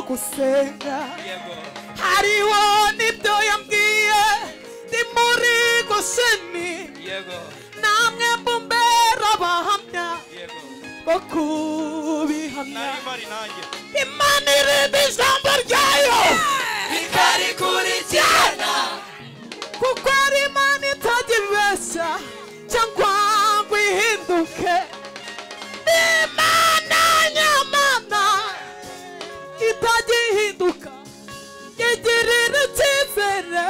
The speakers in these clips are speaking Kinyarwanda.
gusenga hariho n'ibyo yambwiye ni muri gosheni namwe mumbera abahamya bo kubihamya imana irinda ijambo ryayo rikarikurikirana kuko ari imana itajya ibeshya cyangwa ngo ihinduke ni imana nyamana itajya ihinduka igirira icyizere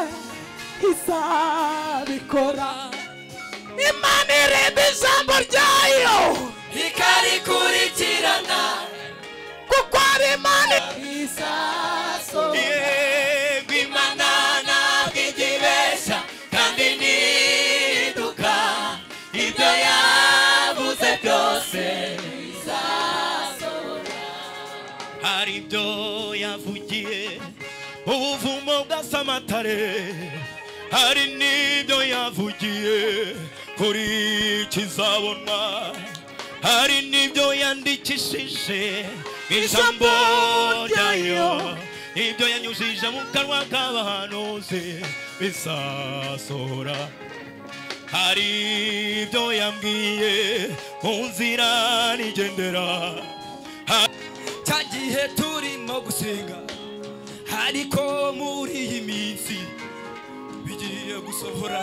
izabikora imana irinda ijambo ryayo rikarikurikirana kuko ari imana izasohora yego imana ntabwo ijya ibeshya kandi ntiduka ibyo yavuze byose bizasohora hari ibyo yavugiye ubuvumo bwa samatare hari n'ibyo yavugiye kuri kizabonwa hari n'ibyo yandikishije ijambo ryayo ibyo yanyujije mu kanwa k'abahanuzi bizasohora hari ibyo yambwiye mu nzira nigendera cya gihe turimo gusenga ariko muri iyi minsi bigiye gusohora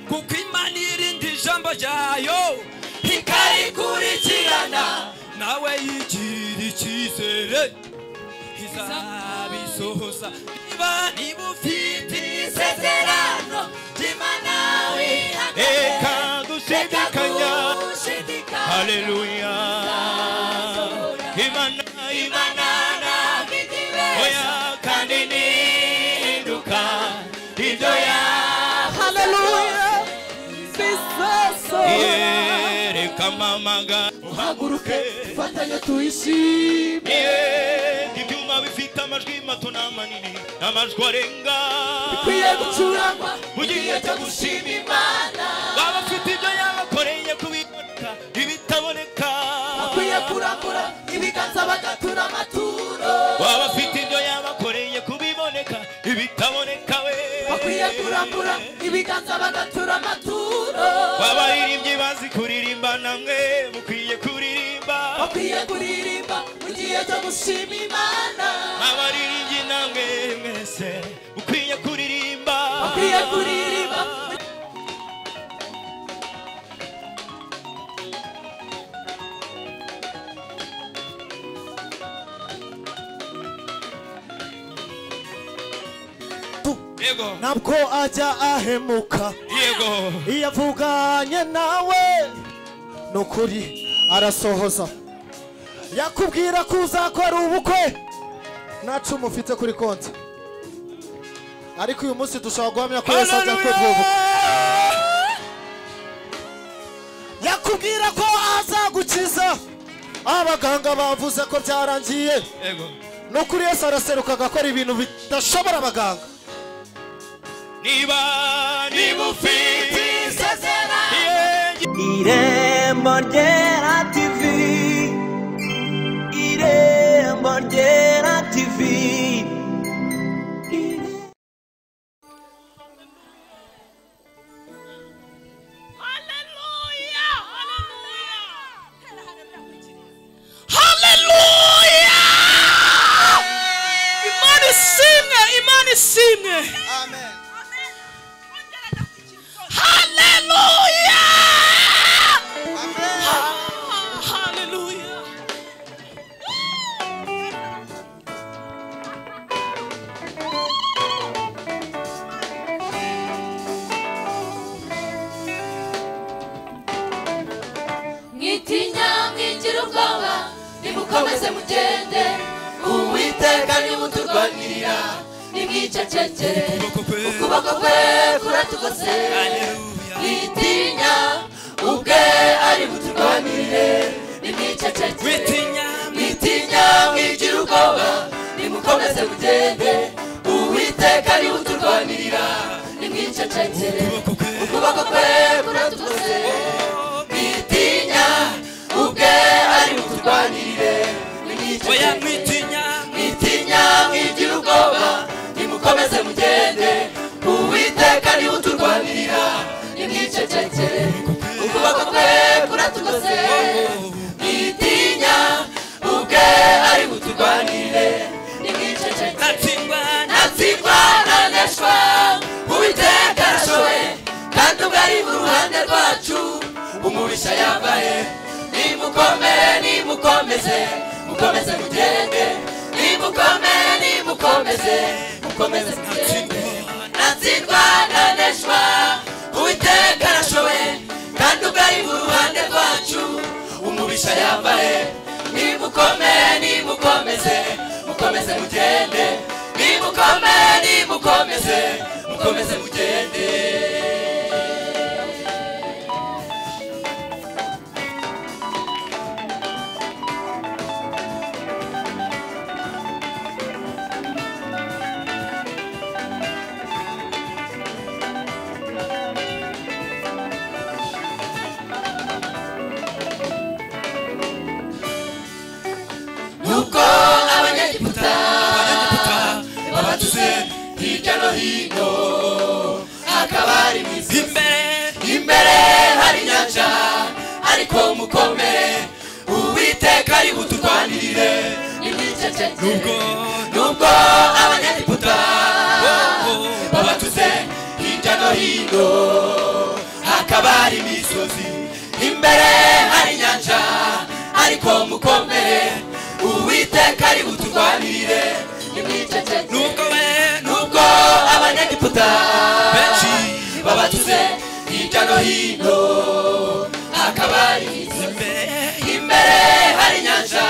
kuko imana irinda ijambo ryayo ikarikurikirana nawe yigira icyizere izabisohoza niba niba ufite isezerano ry'imana wihanganiye reka dushidikanya haleluya imana imana ntabwo oya kandi nihinduka ibyo yahaye Hallelujah. Bizasohora. reka mamaga uhaguruke Fatanya tuyishime. Yeah, ibyuma bifite amajwi mato n'amanini amajwi arenga Bikwiye gucurangwa mu gihe cyo gushima imana baba bafite ibyo yabakoreye kubiboneka ibitaboneka Bakwiye kurambura ibiganza bagatura amaturo. baba bafite ibyo yabakoreye kubiboneka ibitaboneka we Bakwiye kurambura ibiganza bagatura amaturo. abaririmbyi bazi kuririmba namwe mukwiye kuririmba Bakwiye kuririmba mu gihe cyo gushima Imana. abaririmbyi namwe mwese mukwiye kuririmba Bakwiye kuririmba yego ntabwo ajya ahemuka yego iyo avuganye nawe ni ukuri arasohoza yakubwira ko uzakora ubukwe nta cumu ufite kuri konti ariko uyu munsi dushobora guhamya ko yasabye ko Hallelujah! ubukwe yakubwira ko azagukiza abaganga bavuze ko byarangiye yego ni ukuri yesu araseruka agakora ibintu bidashobora abaganga niba niba ufite isezerano. Yeah, Irembo ryera TV Irembo ryera TV Haleluya! Imana isimwe, Imana isimwe. Haleluya! Ha- Haleluya! mwitinya mwigira ubwoba nimukomeze mugende uwiteka nimuturwanirira nimwicecekere ukuboko kwe kuratugose mwitinya ubwe ari buturwanirire nimwicecekere mwitinya mwigira ubwoba nimukomeze mugende uwiteka nimuturwanirira nimwicecekere ukuboko kwe kuratugose mwitinya ubwe ari buturwanirire nimwicecekere mwitinya nimukomeze mugende uwiteka niwe uturwanirira nimwicecekere ukuboko kwe kuratugose nitinya ubwe ari buturwanire nimwicecekere atsindwa natsindwa naneshwa uwiteka arashoboye kandi ubwo ari mu ruhande rwacu umubisha yambaye nimukomere nimukomeze mukomeze mugende nimukomere nimukomeze mukomeze mugende natsindwa naneshwa uwiteka arashoboye kandi ubwo ari mu ruhande rwacu umubisha yambaye nimukomere nimukomeze mukomeze mugende nimukomere nimukomeze mukomeze mugende nuko abanyegiputa babatuze hirya no hino hakaba hari mu isi imbere imbere hari inyanja ariko mukomere uwiteka ari buturwanirire nubwo nubwo abanyegiputa babatutse hirya no hino hakaba hari imisozi imbere hari inyanja ariko mukomere uwiteka ari buturwanirire nubwo we nubwo abanyegiputa benshi babatuze hirya no hino hakaba hari imisozi imbere imbere hari inyanja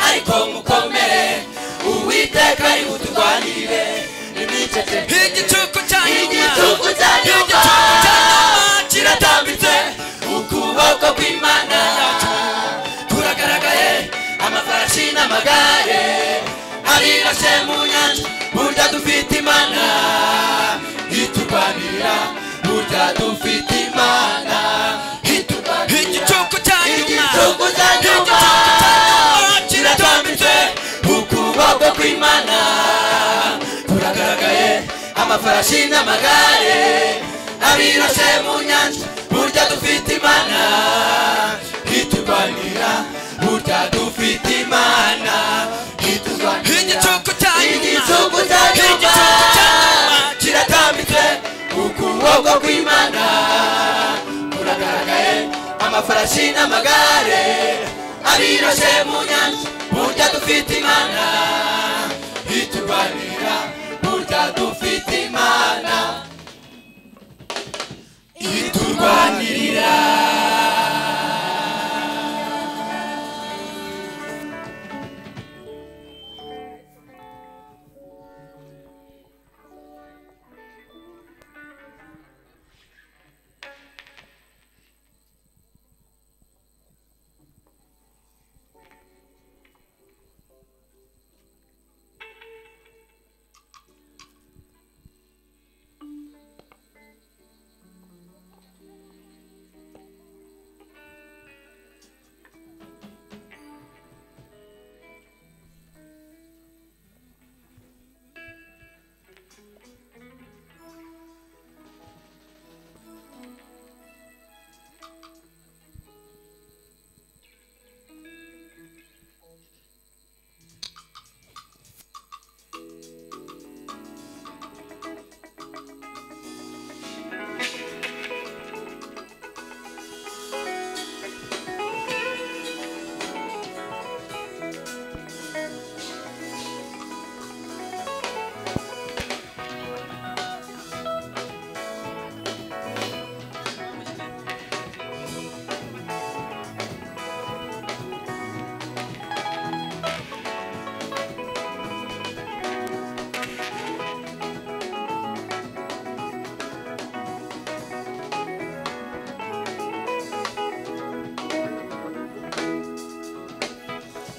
ariko mukomere uwiteka ari buturwanire imiceceke igicuku cya nyuma igitugu cya nyuma kiratambitse ukuboko kw'imana turagaragaye amafarashi n'amagare arirashe mu nyanja burya dufite imana iturwanirira burya dufite imana iturwanirira igicuku cya nyuma igitugu cya nyuma kiratambitse ukuboko kw'imana turagaragaye amafarashi n'amagare abirashe mu nyanja burya dufite imana iturwanira burya dufite imana iturwanira igicuku cya nyuma igitugu cya nyuma kiratambitse ukuboko kw'imana kuragaragaye amafarashi n'amagare abiroshe mu nyanja burya dufite imana iturwanira burya dufite imana iturwanirira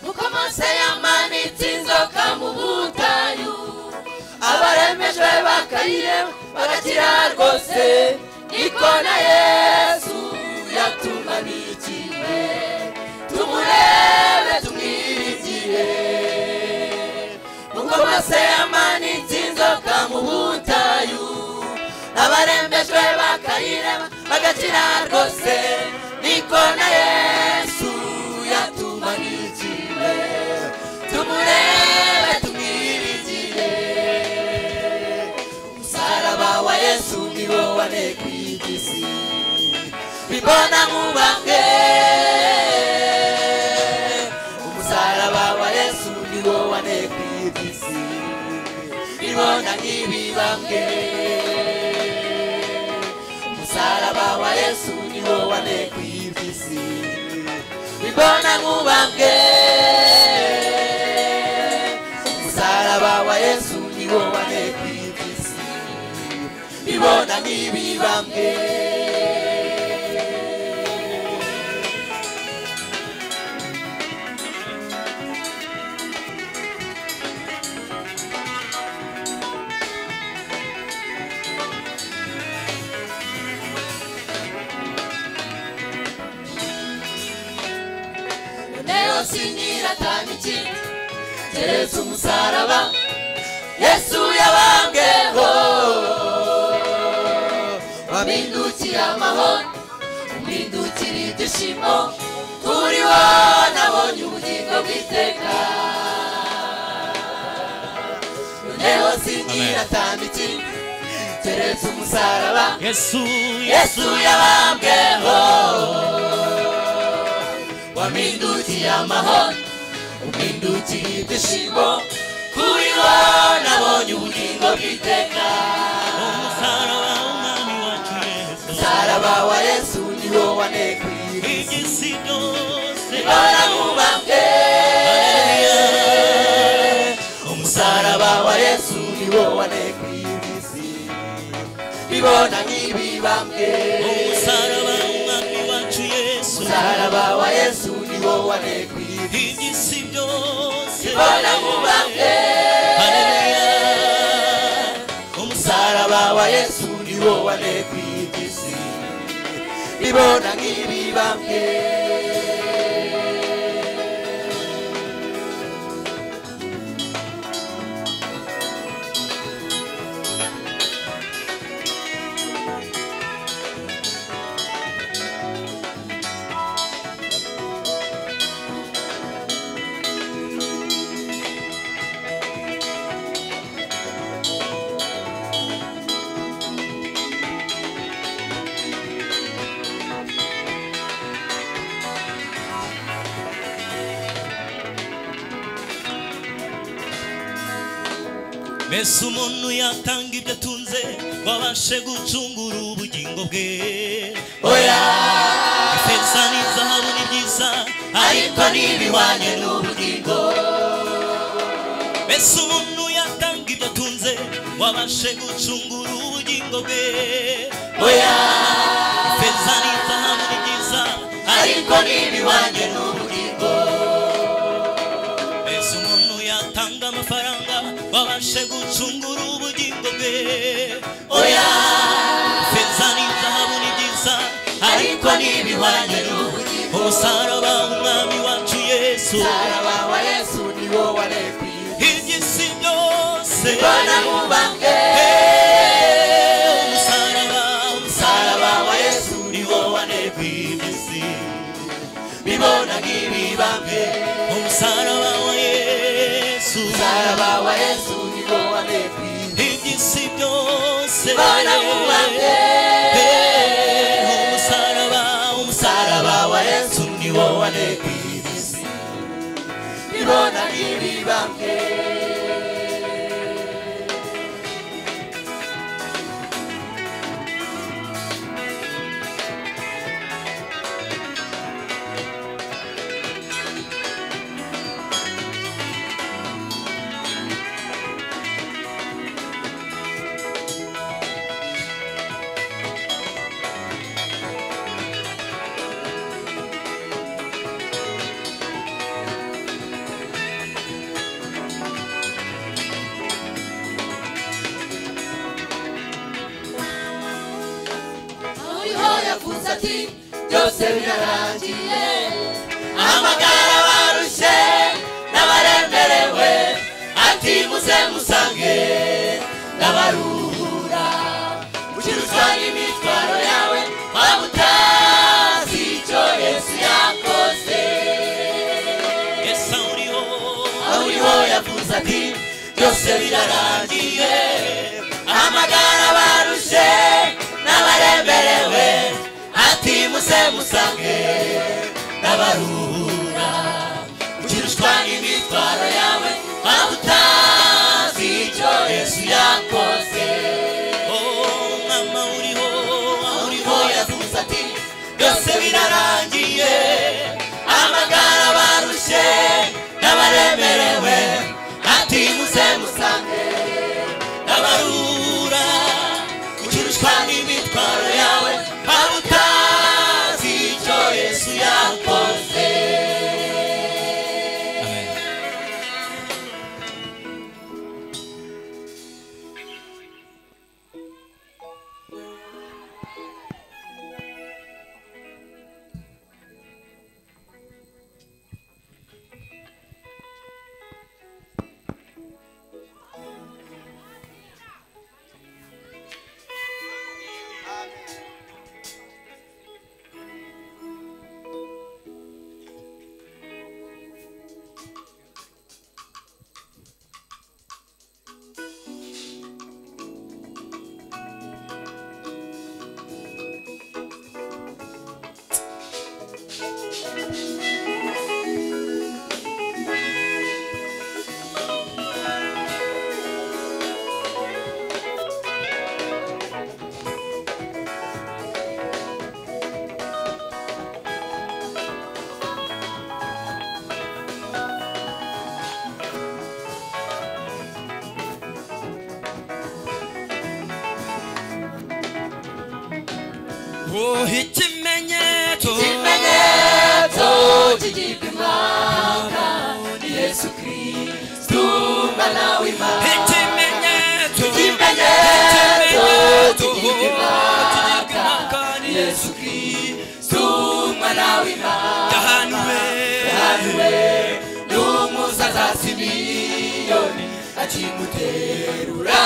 nuko mose yamanitse inzoka mu butayu abaremejwe bakayireba bagakira rwose niko na yesu yatunganikiwe tumurebe tumwiringiye nuko mose yamanitse inzoka mu butayu abarembejwe bakayirema bagakira rwose niko na yesu yatumanikiwe tumurebe tumwiringiye umusaraba wa yesu ni wo wanekwigisi bibona mubange umusaraba wa yesu ni wo wanekwigisi bibona nk'ibibambwe umusaraba wa yesu ni wo wanekwigisi bibona nk'ubambwe umusaraba wa yesu ni wo wanekwigisi bibona nk'ibibambwe leo sinyiratanya ikindi keretse umusaraba yesu yabambweho wabindukiye amahoro umwindukira ibyishimo kuri wo nabonye ubugingo bw'iteka leo sinyiratanya ikindi keretse umusaraba yesu yesu yabambweho wamindukiye amahoro umindukiye ibyishimo kuri wo nabonye ubugingo bw'iteka umusaraba w'umwami wacu yesu saraba wa yesu ni wo wanekwiriye igisi cyose ibara mubambwe umusaraba wa yesu ni wo wanekwiriye bibona nk'ibibambwe umusaraba w'umwami wacu yesu saraba wa yesu ni wo wanekwiriye igisi byose ibara mubambwe Haleluya. umusaraba wa yesu ni wo wanekwigisi bibona nk'ibibambwe mbese umuntu yatanga ibyo atunze ngo abashe gucungura ubugingo bwe oya ifeza n'izahabu ni byiza ariko ntibihwanye n'ubugingo mbese umuntu yatanga ibyo atunze ngo abashe gucungura ubugingo bwe oya ifeza n'izahabu ni byiza ariko ntibihwanye n'ubugingo mbese umuntu yatanga amafaranga ngo abashe gucungura ubugingo bwe oya ifeza n'izahabu ni byiza ariko ntibihwanye n'ubugingo umusaraba w'umwami wacu yesu umusaraba wa yesu ni wo wanekwigisi iby'isi byose bibona nk'ubambwe umusaraba umusaraba umusaraba wa yesu ni wo wanekwigisi bibona nk'ibibambwe umusaraba wa yesu umusaraba wa yesu ni wo wanekwigisi iby'isi byose bibona nk'ubambwe umusaraba umusaraba umusaraba wa yesu ni wo wanekwigisi bibona nk'ibibambwe uriho yavuze ati byose birarangiye amagara barushye n'abaremerewe ati muze musange ndabara yavuze ati byose birarangiye amagara abarushe n'abaremerewe ati muse musange n'abaruhura ukirushwa n'imitwaro yawe waba utazi icyo yesu yakoze Oh, mama uriho uriho yavuze ati byose birarangiye amagara barushye n'abaremerewe ati muze musange n'abarura ukirushwa n'imitwaro yawe waba utazi icyo yesu yakoze Amen. Oh, ikimenyetso ikimenyetso kigirwa imana ni yesu kirisitu umwana w'imana ikimenyetso ikimenyetso kigirwa kigirwa imaka imana ni ni yesu kirisitu umwana w'imana yahanuwe yahanuwe n'umusaza simiyoni akimuterura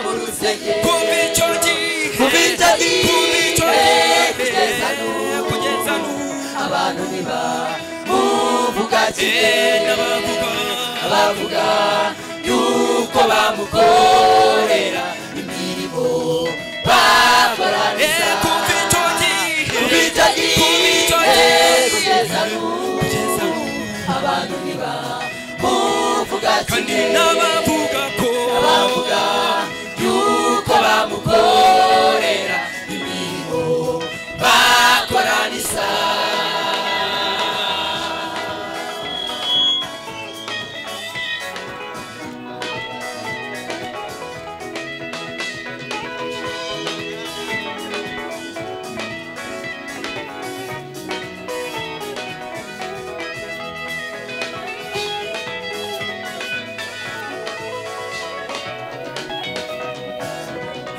mu rusenge kuva icyo gihe Kuva icyo gihe, kuva icyo gihe, kugeza n'ubu, kugeza n'ubu, abantu ntibamuvuga kimwe eh, n'abavuga abavuga yuko bamukorera imirimo bakora eh, neza kuva icyo gihe kuva icyo gihe icyo gihe, kugeza n'ubu kugeza n'ubu, abantu ntibamuvuga kandi kimwe n'abavuga ko bavuga yuko bamukorera imirimo bakora n'isaha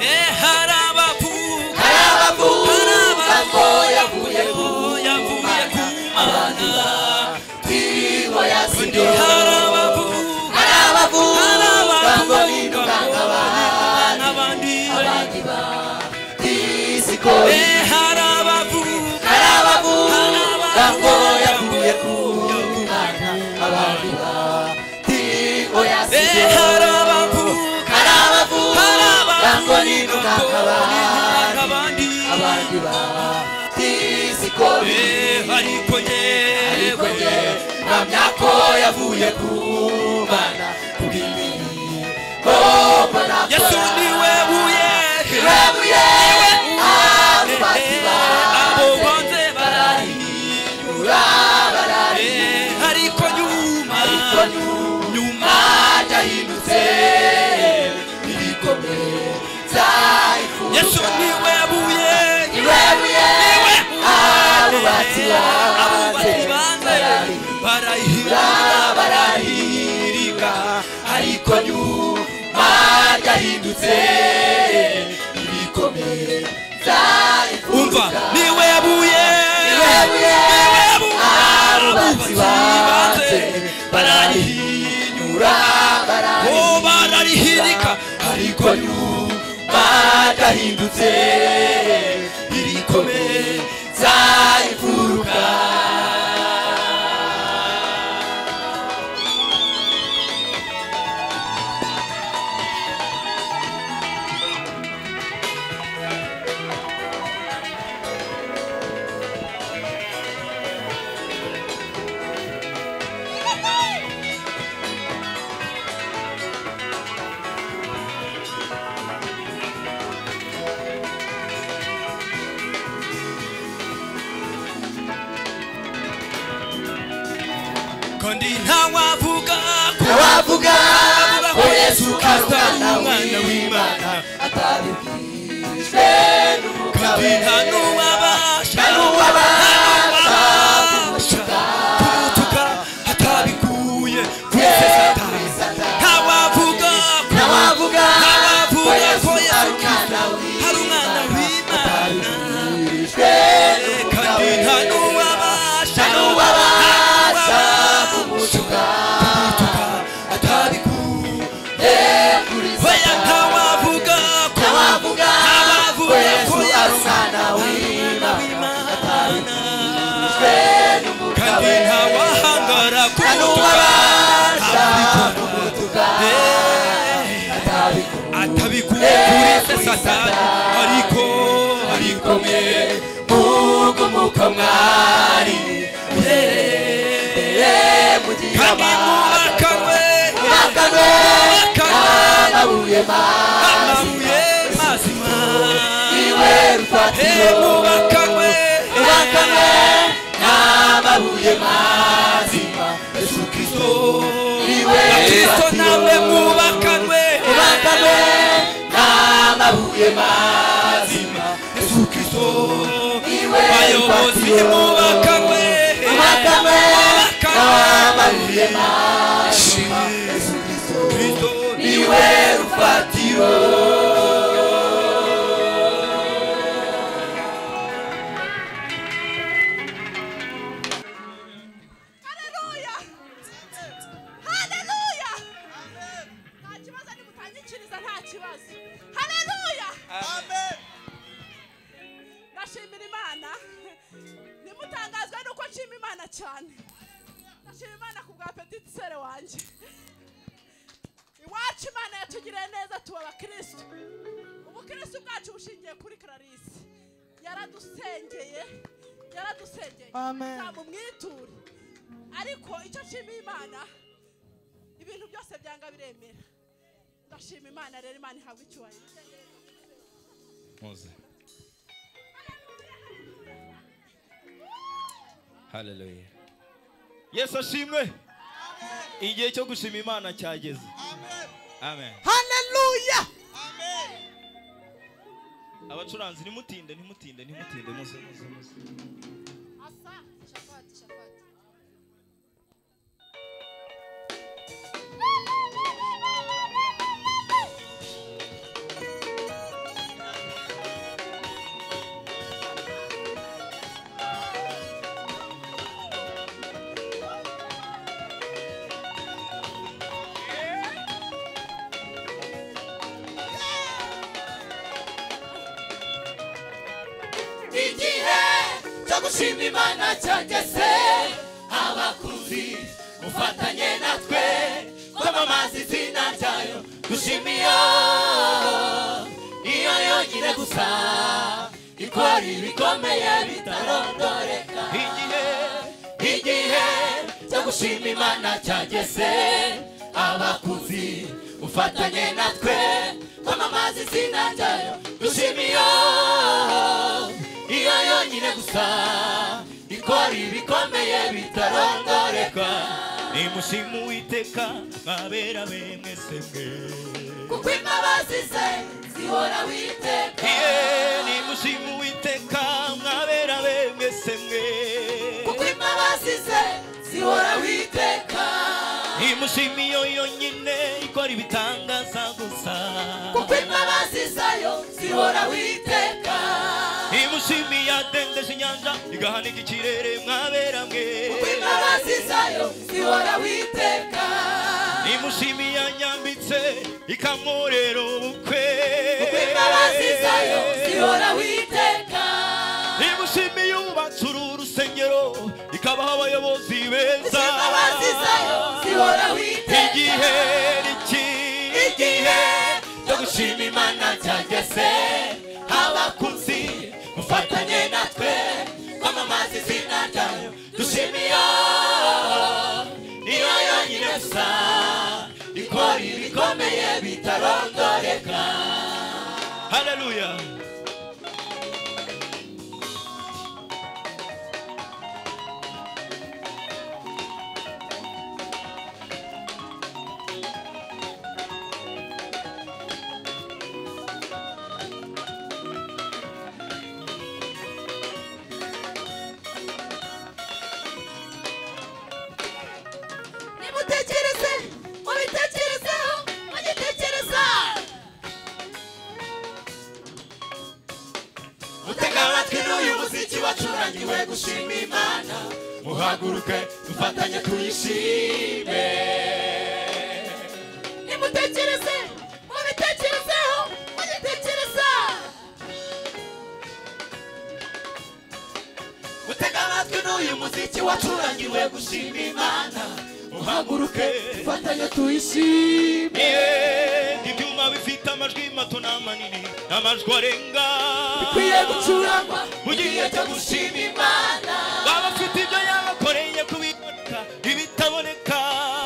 eh, hari abavuga hari abavuga ko yavuye ku ko yavuye ku mana tiriwe Ndi yasinyo harabavuga hari abavuga ngo harabavuga nidukanga abantu n'abandi abandi batisi ko Eh, harabavuga hari abavuga ngo yavuye ku mwana abandi batiriwe Eh, yasinyo harabavuga hari abavuga ngo harabavuga nidukanga abantu n'abandi abandi batisi ko Eh, ariko ariko yewe nge mpamya ko yavuye ku mana kubw'imirimo mbona yesu akora. niwe buye Iwebuye, abubati abo bonze barahindura, barahindura. Eh, ariko nyuma Ariko nyuma nyuma ryahindutse irikomeza ifuruka. yesu niwe buye Iwebuye, abubati banze barahindura, barahirika. Ariko nyuma ryahindutse irikomeza umva ifuruka. niwe buye Iwebuye, abubatsi banze bararihinyura bararihinyura bararihirika ariko nyuma gahindutse irikomeza imfuruka ko ndi ntawavuga ku abavuga ko yesu Kristo karugana ari umwana w'imana w'Imana atabibwirijwe kandi n'umugabo nta n'uwabasha nta n'uwabasha n'uwabasha kumutuka atabikuye kuri satani ntawavuga ku n'abavuga ko ntawavuga yesu ko yesu karugana hari umwana w'imana kandi nta w'imana n'uwabasha n'uwabasha kumutuka atabikuye kuri Oya ntawavuga ko abavuga ko ntawavuga ko yesu ari yesu umwana w'imana w'Imana kandi ntawahangara n'uwabasha kumutuka atabikuye atabikuye kuri se satani ariko ariko mwe Mungu muko mwari muhereye mugira kandi mubakanwe amakano n'amabuye amabuye mazima iwe he rufatiro mubakanwe mubakanwe n'amabuye mazima yesu kristo iwe kristo nawe rufatiro mubakanwe mubakanwe n'amabuye mazima yesu kristo iwe bayobozi rufatiro mubakanwe mubakanwe n'amabuye mazima Shimwe yesu kristo Kristo ni iwe rufatiro Haleluya! Haleluya! Nta kibazo nimutangikiriza nta kibazo. Haleluya! Ndashimira Imana. Nimutangazwa nuko nshima Imana cyane. Ndashima Imana ku bwa petit sere wanjye. Iwacu Imana yatugiriye neza tuba abakirisitu. Ubukirisitu bwacu bushingiye kuri Clarisse. Yaradusengeye. Yaradusengeye. Amen. Nzamumwiture. ariko icyo nshimiye imana ibintu byose byanga biremera ndashima imana rero imana ihabwa icyubahiro haleluya yesu ashimwe igihe cyo gushima imana cyageze amen haleluya abacuranzi ntimutinde ntimutinde ntimutinde muze muze muze asa shafati shafati igihe cyo gushima imana cyageze abakuzi mufatanye natwe kwamamaza izina ryayo dushima iyo niyo yonyine gusa ikora ibikomeye bitarondoreka igihe igihe cyo gushima imana cyageze abakuzi mufatanye natwe kwamamaza izina ryayo dushima iyo iyo yonyine gusa ikora ibikomeye bitarondoreka reka nimushime uwiteka mwabera be mwese mwe kuko imbabazi ze zihora witeka Iye, nimushime uwiteka mwabera be mwese mwe kuko imbabazi ze zihora witeka nimushime iyo yonyine ikora ibitangaza gusa kuko imbabazi zayo zihora witeka nimushime iyadendeje inyanja igahanika ikirere mwabera mwe kuko imbabazi zayo zihora witeka nimushime iyanyambitse ikamurera ubukwe kuko imbabazi zayo zihora witeka nimushime yubatse uru rusengero ikabaha abayobozi kuko beza imbabazi zayo zihora witeka igihe niki- igihe cyo gushima imana cyageze abakuzi mufatanye natwe kwamamaza izina ryayo dushima iyo niyo yonyine gusa ikora ibikomeye bitarondoreka haleluya gushima imana muhaguruke dufatanye tuyishime nimutekereze mubitekerezeho mugitekereza gutega amatwi n'uyu muziki wacurangiwe gushima imana muhaguruke dufatanye tuyishime Yeah, ibyuma bifite amajwi mato n'amanini n'amajwi arenga bikwiye gucurangwa mu gihe cyo gushima imana baba bafite ibyo yabakoreye kubiboneka ibitaboneka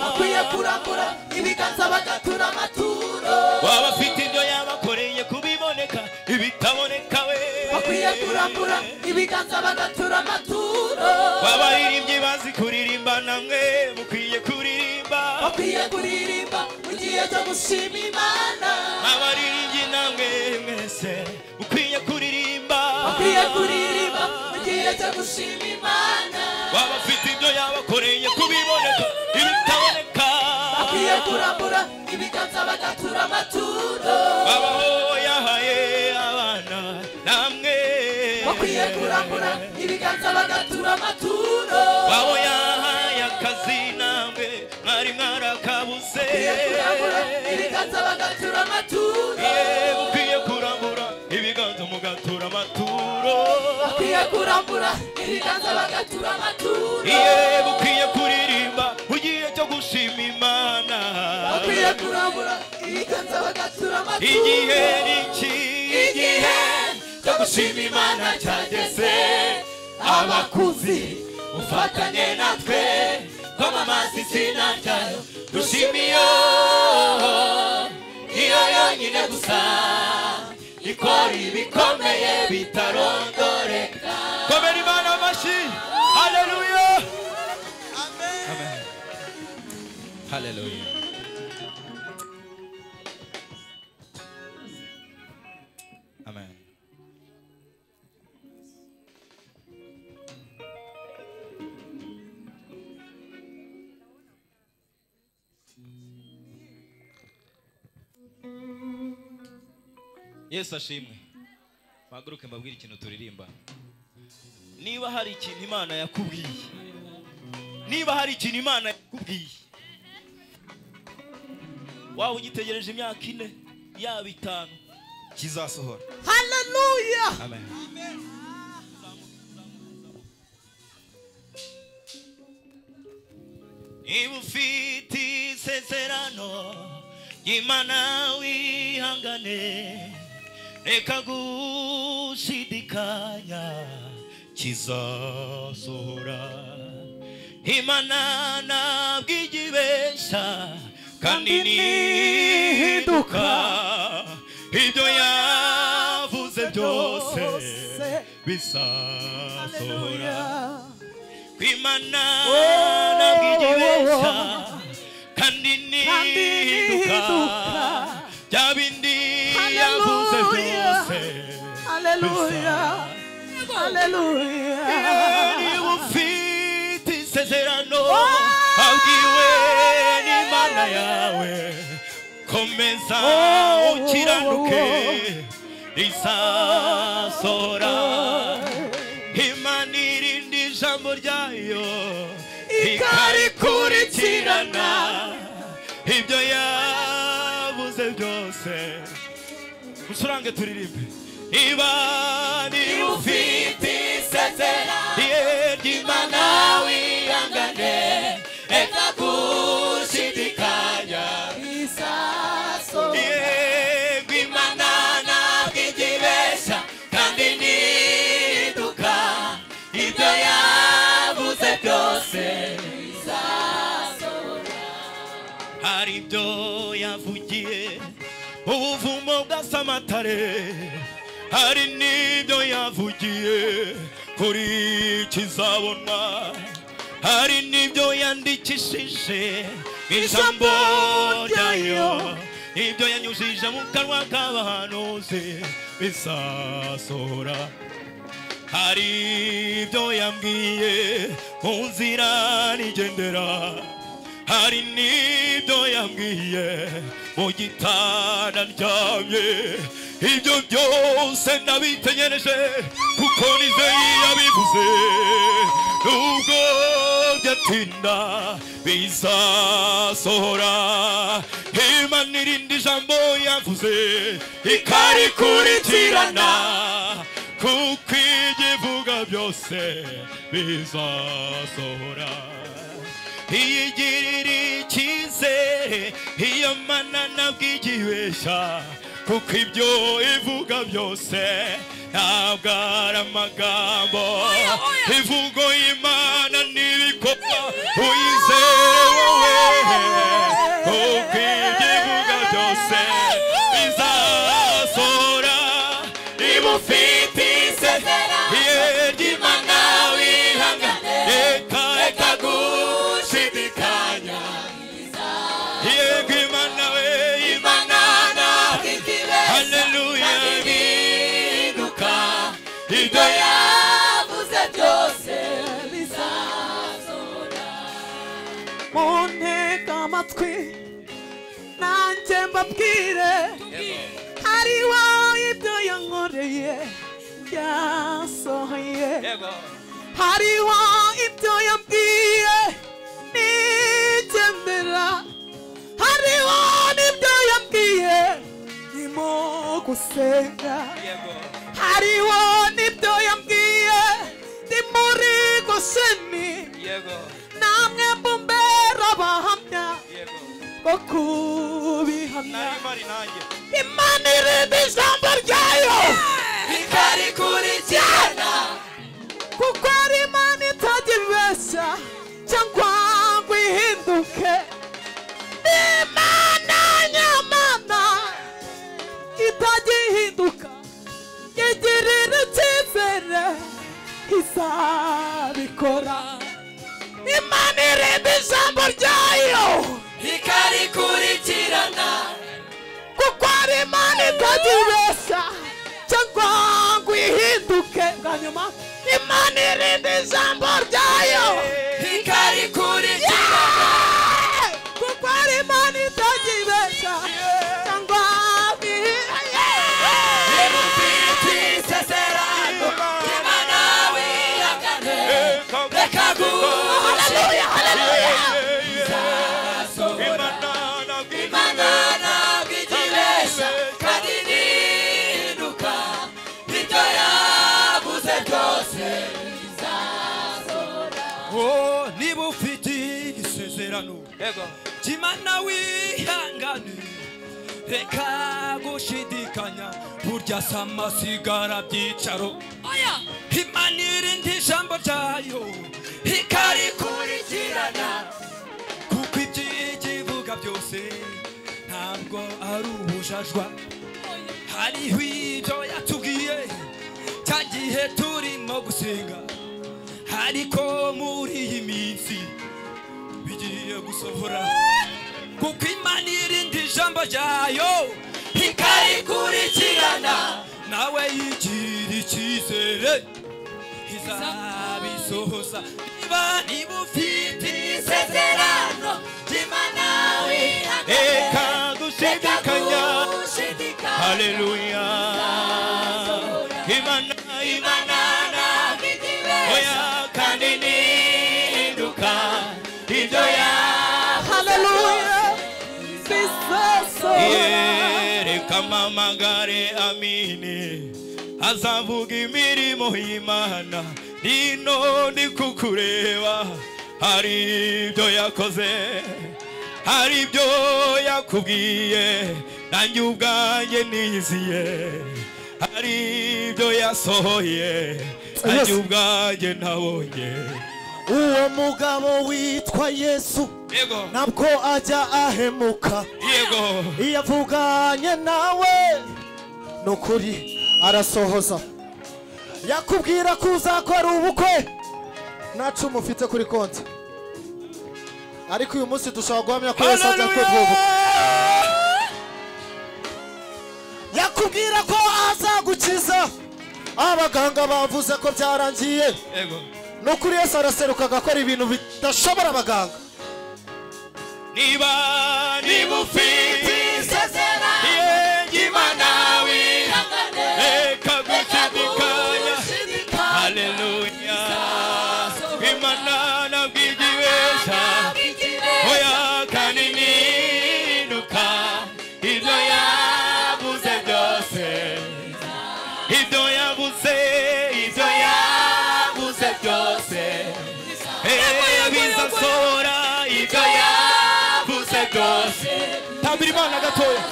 bakwiye kurambura ibiganza bagatura amaturo baba bafite ibyo yabakoreye kubiboneka ibitaboneka we bakwiye kurambura ibiganza bagatura amaturo babaririmbyi bazi kuririmba namwe mukwiye kuririmba bakwiye kuririmba mu gihe cyo gushima imana abaririmbyi namwe mwese mukwiye kuririmba bakwiye kuririmba mu gihe cyo gushima imana baba bafite ibyo yabakoreye kubiboneka ibitaboneka bakwiye kurambura ibiganza bagatura amaturo abaho yahaye abana namwe bakwiye kurambura ibiganza bagatura amaturo abo yahaye akazi namwe mwari mwarakabuze bakwiye kurambura ibiganza bagatura amaturo Ye, mukwiye kurambura ibiganza mugatura amaturo bakwiye kurambura ibiganza bagatura amaturo iye mukwiye kuririmba ugiye cyo gushima imana bakwiye kurambura ibiganza bagatura amaturo igihe ni iki igihe cyo gushima imana cyageze abakuzi ufatanye natwe kwamamaza izina ryayo dushima iyo niyo yonyine gusa ikora ibikomeye bitarondoreka komera imana amashyi haleluya amen yesu ashimwe mpaguruke mbabwire ikintu turirimba niba hari ikintu imana yakubwiye niba hari ikintu imana yakubwiye waba ugitegereje imyaka ine yaba itanu kizasohora haleluya amen niba ufite isezerano imana wihangane reka gushidikanya kizasohora imana ntabwo igibesha kandi nihinduka ibyo yavuze byose bizasohora kwimana ntabwo igibesha kandi nihinduka bya bindi yavuze byose haleluya haleluya niba ufite isezerano abwiwe n'imana yawe komeza ukiranuke rizasohora imana irinda ijambo ryayo ikarikurikirana ibyo yabuze byose mucurange turirimbe niba niba ufite isezerano ry'imana wihangane reka gushidikanya yego imana ntabwo igibesha kandi niduka ibyo yavuze byose hari ibyo yavugiye ubuvumo bw'asamatare hari n'ibyo yavugiye kuri kizabonwa hari n'ibyo yandikishije ijambo ryayo ibyo yanyujije mu kanwa k'abahanuzi bizasohora hari ibyo yambwiye mu nzira nigendera hari n'ibyo yambwiye mu gitanda ndyamye ibyo byose nabitegereje kuko nk'uko nizeyi yabivuze nubwo byatinda bizasohora imana irindi jambo yavuze ikarikurikirana kuko ibyo ivuga byose bizasohora iyigirira icyizere iyo mana ntabwo igibeshya kuko ibyo ivuga byose ntabwo ari amagambo imvugo y'imana n'ibikorwa uyizere wowe kuko ibyo ivuga byose bizasohora niba ufite isezerano ry'imana wihangana reka reka gushidikanya yego imana we imana nawe haleluya bihinduka ibyo yavuze byose bizasohora muntega amatwi nanjye mbabwire hari wowe ibyo yankoreye byasohoye hari wowe ibyo yabwiye nigendera hari wowe n'ibyo yabwiye ndimo gusenga hari wowe n'ibyo yabwiye ndi muri gosheni namwe mumbera abahamya bo kubihamya imana irindi ijambo ryayo ikarikurikirana kuko ari imana itajya ibeshya cyangwa ngo ihinduke ni imana nyamana itajya ihinduka igirira icyizere izabikora imana irindi ijambo ryayo ikarikurikirana kuko ari imana itajya ibeshya cyangwa ngo ihinduke bwa nyuma imana irindi ijambo ryayo ikarikurikirana kuko ari imana itajya ibeshya cyangwa ngo ihinduke niba ufite isezerano ry'imana wihangane reka gushidikanya imana ntabwo igibesha kandi ntihinduka ibyo yavuze byose Oh, niba ufite isezerano kimana wihangane reka gushidikanya burya si amasigara byicaro imana irindi ijambo ryayo ikarikurikirana kuko ibyo ikivuga byose ntabwo ari ubujajwa hariho ibyo yatubwiye cya gihe turimo gusenga ariko muri iyi minsi bigiye gusohora kuko imana irindi ijambo ryayo ikarikurikirana nawe yigira icyizere izabisohoza niba niba ufite isezerano ry'imana wihangane reka reka dushidikanya gushidikanya haleluya imana imana imana ntabwo igibesha oya kandi nihinduka ibyo yahaye haleluya bizasohora reka amamagare amine azavuga imirimo y'imana nino ndi kukureba hari ibyo yakoze hari ibyo yakubwiye nanjye ubwanjye niyiziye hari ibyo yasohoye nanjye ubwanjye ntabonye uwo mugabo witwa yesu yego ntabwo ajya ahemuka yego iyo avuganye nawe ni ukuri arasohoza yakubwira ko uzakora ubukwe nta cumu ufite kuri konti ariko uyu munsi dushobora guhamya ko yesu ajya kwegura ubukwe yakubwira ko azagukiza abaganga bavuze ko byarangiye yego ni ukuri yesu araseruka agakora ibintu bidashobora abaganga niba niba ufite isezerano Yeah, ry'imana wihangane reka gushidikanya gushidikanya byose tambira imana gatoya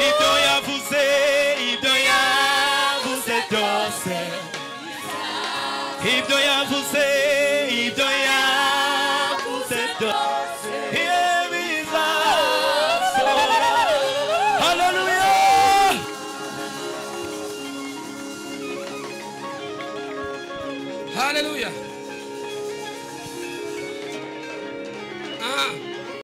ibyo yavuze ibyo yavuze byose ibyo yavuze ibyo yavuze byose Yeah, bizasohora. Hallelujah. haleluya